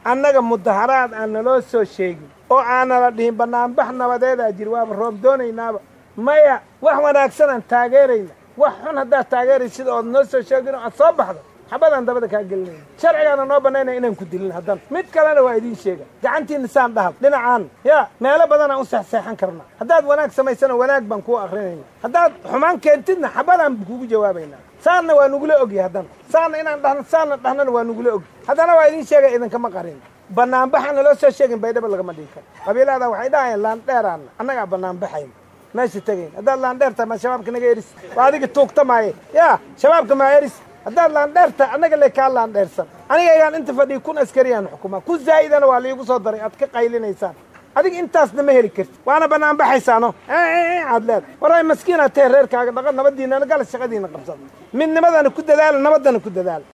annaga mudaharaad aan naloo soo sheegin oo aanala dhihin bannaanbax nabadeedaa jiri waaba roob doonaynaaba maya wax wanaagsan aan taageerayna wax xun haddaad taageeraysid ood noo soo sheegin oo aad soo baxdo xabadaan dabada kaa gelinayna sharcigaana noo bannaynaya inaan ku dilin haddana mid kalena waa idiin sheega gacantiinna saan dhahal dhinacaan yaa meelo badanaan u seexseexan karnaa haddaad wanaag samaysana wanaag baan kuu akrinayna haddaad xumaan keentidna xabadaan kugu jawaabaynaa saanna waa nugula ogya haddana saanna inaan dhahno saanna dhahnana waa nugula ogy haddana waa idiin sheegaya idinkama qarin banaanbaxaan naloo soo sheegin baydhaba lagama dhigi karo qabiilada waxay dhahayaan laandheeraanna annagaa banaanbaxayn meesha tegayn haddaad laandheer tahay ma shabaabka naga eris waa adiga tuugta maaye yaa shabaabka maa eris haddaad laandheer tahay annaga le kaa laandheersan anigaygaan inta fadhiya kun askariyaan xukumaa ku zaa'idana waa liigu soo daray aad ka qaylinaysaan adiga intaasna ma heli karti waana bannaan baxaysaano aad leed waray maskiinaad tahe reerkaaga dhaqan nabadiinana gala shaqadiina qabsada midnimadana ku dadaala nabaddana ku dadaala